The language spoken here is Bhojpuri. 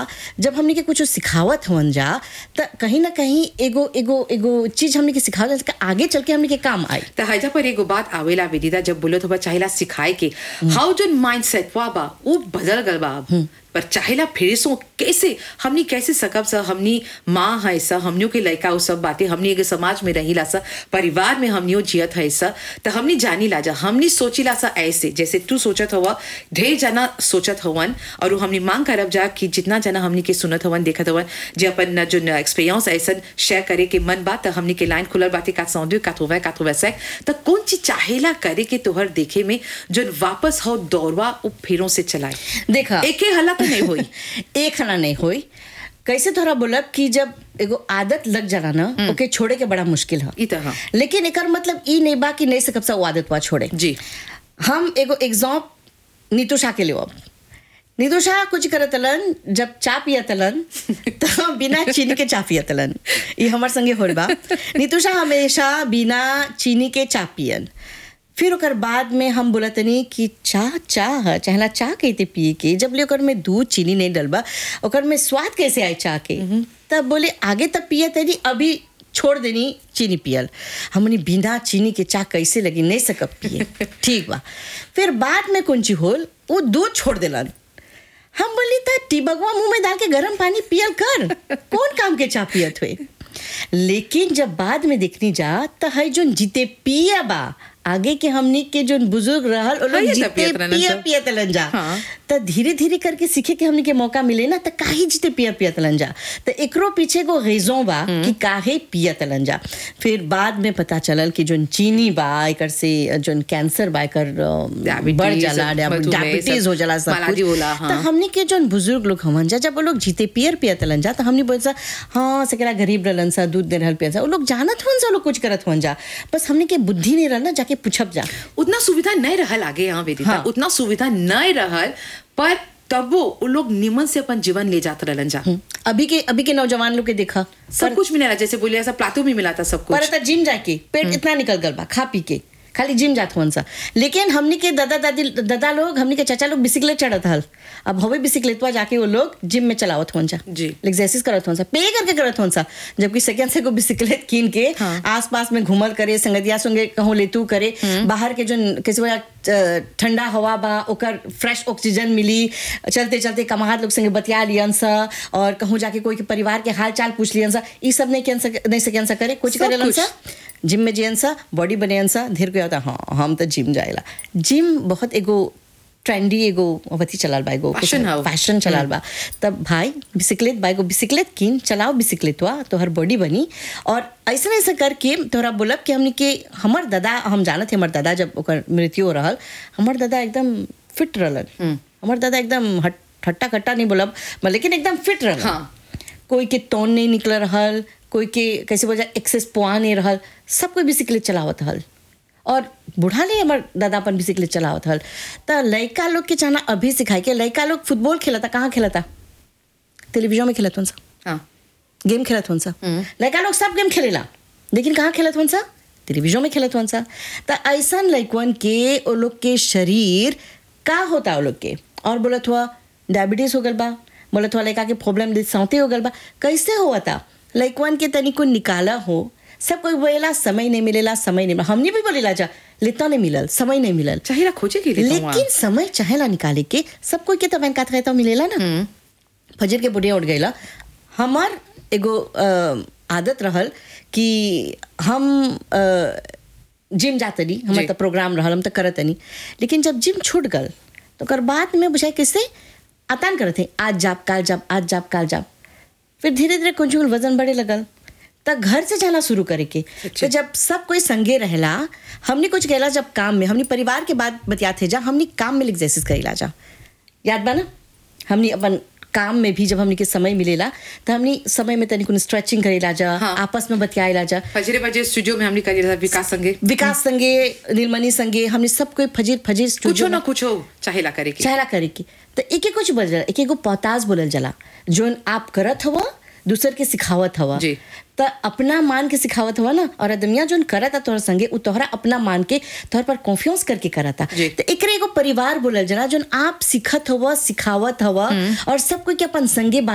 जब हमने के कुछ सिखावत हवन जा त कहीं ना कहीं एगो एगो एगो चीज हमने के सिखावत जा, आगे चल के हमने के काम आई त हैजा पर एगो बात आवेला विदिता जब बोलत हुआ चाहेला सिखाए के हाउ जो माइंड सेट वा बा वो बदल गल बा अब पर चाहेला फिर सो कैसे हमनी कैसे सकब सा हमनी माँ है सा हमनियों के लड़का वो सब बातें हमनी एगो समाज में रहीला सा परिवार में हमनियों जियत है सा त हमनी जानी ला जा हमनी सोचिला सा ऐसे जैसे तू सोचत हवा ढेर जना सोचत हवन और वो हमनी मांग करब जा कि जितना जना हमनी के सुनत हवन देखत हवन जे अपन जो एक्सपीरियंस ऐसन शेयर करे के मन बात त हमनी के लाइन खुलल बातें का सौंदे का थोवा का थोवा से त कौन चीज चाहेला करे के तोहर देखे में जो वापस हो दौड़वा उ फेरों से चलाए देखा एके हला तो नहीं होई एक खाना नहीं होई कैसे थोड़ा बोलब कि जब एगो आदत लग जाला ना ओके छोड़े के बड़ा मुश्किल है ई तरह लेकिन एकर मतलब ई नहीं बा कि नहीं सकब सा वो आदत बा छोड़े जी हम एगो एग्जाम नीतू शाह के लिए अब नीतू शाह कुछ करतलन जब चा पियतलन तो बिना चीनी के चा पियतलन ये हमार संगे होल बा नीतू शाह हमेशा बिना चीनी के चा पियन फिर ओकर बाद में हम बोलतनी कि चाह चाह है चाहला चाह कहते पिए के जब ले ओकर में दूध चीनी नहीं डलबा ओकर में स्वाद कैसे आए चाह के तब बोले आगे तब पिया तेरी अभी छोड़ देनी चीनी पियल हमनी बिना चीनी के चाह कैसे लगी नहीं सकब पिए ठीक बा फिर बाद में कौन चीज होल वो दूध छोड़ देलन हम बोली था टिबगवा मुंह में डाल के गर्म पानी पियल कर कौन काम के चाह पियत हुए लेकिन जब बाद में देखनी जा तो है जो जीते पिया बा आगे के हमनी के जो बुजुर्ग रहल वो हाँ, लोग ये तो जीते पियत रहलन पिया सब। पियत लन जा हाँ। तो धीरे धीरे करके सीखे के हमनी के मौका मिले ना तो काहे जीते पिया पियत लन जा तो एकरो पीछे को रेजों बा कि काहे पियत लन जा फिर बाद में पता चलल कि जोन चीनी बा एकर से जोन कैंसर बा एकर अ, Diabetes, बढ़ जाला मधुमेह, डायबिटीज सब हो जाला सब मालाजी कुछ होला, तो हाँ। हमनी के जोन बुजुर्ग लोग हमन जा जब वो लोग जीते पियर पियत लन जा तो हमनी बोल सा हाँ सकेला गरीब रहलन सा दूध दे रहल पिया सा वो लोग जानत हवन सा वो लोग कुछ करत हवन जा बस हमनी के बुद्धि नहीं रहल ना जाके पूछब जा उतना सुविधा नहीं रहल आगे यहाँ वेदिता हाँ। उतना सुविधा नहीं रहल पर तबो वो लोग निमन से अपन जीवन ले जाते रहलन जा अभी के अभी के नौजवान लोग के देखा सब कुछ मिला जैसे बोले ऐसा प्लाटो में मिला था सब पर कुछ त जिम जाके पेट इतना निकल गल बा खा पी के खाली जिम जात हुन सा लेकिन हमनी के दादा दादी दादा लोग हमनी के चाचा लोग बिसिकलेट चढ़त हल अब हवे बिसिकलेटवा जाके वो लोग जिम में चलावत हुन सा जी। एक्सरसाइज करत हुन सा पे करके करत हुन सा जबकि सेकंड से को बिसिकलेट कीन के हाँ। आस पास में घूमल करे संगतिया संगे कहूँ लेतू करे बाहर के जो किसी वजह अ, ठंडा हवा बा ओकर फ्रेश ऑक्सीजन मिली चलते चलते कमाहत लोग संगे बतिया लियन सा और कहूँ जाके कोई के परिवार के हाल चाल पूछ लियन सा ई सब नहीं कियन सा नहीं सकियन सा करे कुछ सब करेलन कुछ। सा जिम में जियन सा बॉडी बनेयन सा धीरे को आता हाँ हम तो जिम जाएला जिम बहुत एगो ट्रेंडी एगो अवधि चलाल बा एगो Fashion हौ। फैशन चलाल बा तब भाई बिसिकलेट बा एगो बिसिकलेट किन चलाओ बिसिकलेटवा तोहर बॉडी बनी और ऐसा ऐसा करके तोहरा बोलब कि हमनी के हमर दादा हम जानत हमर दादा जब ओकर मृत्यु हो रहल हमर दादा एकदम फिट रहलन हमर दादा एकदम हट हट्टा कट्टा नहीं बोलब मगर लेकिन एकदम फिट रहल हाँ। कोई के तौन नहीं निकल रहल कोई के कैसे बोला एक्सेस पुआ नहीं रहल सब कोई बिसिकलेट चलावत हल और बूढ़ा ले हमार दादा अपन बिसिकलेट चलावत हल तो लड़का लोग के चाहना अभी सिखाए के लड़का लोग फुटबॉल खेलता कहाँ खेलता टेलीविजन में खेलत सा हाँ गेम खेलत हन सा लड़का लोग सब गेम खेलेला लेकिन कहाँ खेलत हन सा टेलीविजन में खेलत हन सा तो ऐसा लड़कवन के वो लोग के शरीर का होता वो लोग के और बोलत हुआ डायबिटीज हो गल बा बोलत हुआ लड़का के प्रॉब्लम सौते हो गल बा कैसे हुआ था लड़कवन के तनिको निकाला हो सब कोई बोलेला समय नहीं मिलेला समय नहीं मिला हमने भी बोलेला जा लेता नहीं मिलल समय नहीं मिलल चाहिए खोजे के लिए तो वहाँ। लेकिन समय चाहेला निकाले के सब कोई के तो वैन कात रहता मिलेला ना फजर के बुढ़िया उठ गईला हमार एगो अ, आदत रहल कि हम अ, जिम जातनी हमार जी। तो प्रोग्राम रहल हम तो करतनी लेकिन जब जिम छूट गल तो ओकर बाद में बुझाए किससे आतान करते आज जाप काल जाप आज जाप काल जाप फिर धीरे धीरे कुछ वजन बढ़े लगल त घर से जाना शुरू करे के तो जब सब कोई संगे रहला हमने कुछ कहला जब काम में हमने परिवार के बाद बतियाते जा हमने काम में एक्सरसाइज करेला जा याद बा ना हमने अपन काम में भी जब हमने के समय मिलेला तो हमने समय में तनिक स्ट्रेचिंग करेला जा हाँ। आपस में बतियाला जा फजरे बजे स्टूडियो में हमने करी रहा विकास संगे विकास संगे नीलमणि संगे हमने सब कोई फजीर फजीर कुछो स्टूडियो ना कुछो चाहेला करे के चाहला करे की तो एक एक कुछ बोल जला एक एक पौताज बोलल जला जोन आप करत हवा दूसर के सिखावत हवा जी। तो अपना मान के सिखावत हवा ना और अदमिया जोन करता तोहर संगे उ तोहरा अपना मान के तोहर पर कॉन्फिडेंस करके करता जी। तो एकरे एगो परिवार बोलल जला जोन आप सिखत हवा सिखावत हवा और सब कोई के अपन संगे